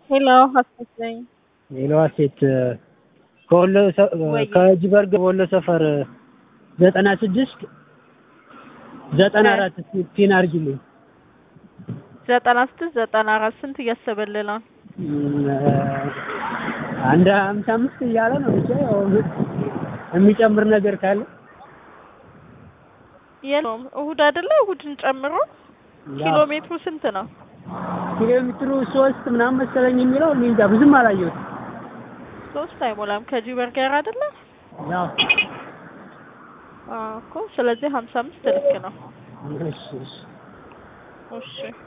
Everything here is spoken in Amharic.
ሄሎ ሀሴት ነኝ። ሌላ ሴት ከወሎ ሰ- ወይ? ከጅበርግ ወሎ ሰፈር ዘጠና ስድስት ዘጠና አራት ፒን አድርጊልኝ። ዘጠና ስድስት ዘጠና አራት ስንት እያሰበልህ ነው? እም፣ አንድ ሀምሳ አምስት እያለ ነው ብቻ ያው የሚጨምር ነገር ካለ የለውም እሁድ አይደለ? እሁድን ጨምሮ ኪሎ ሜትሩ ስንት ነው? ኪሎ ሜትሩ ሶስት ምናምን መሰለኝ የሚለው እኔ እንጃ ብዙም አላየሁትም። ሶስት አይሞላም ከጂበር ጋር አይደለ? ያው አዎ እኮ ስለዚህ ሀምሳ አምስት ልክ ነው። እሺ እሺ እሺ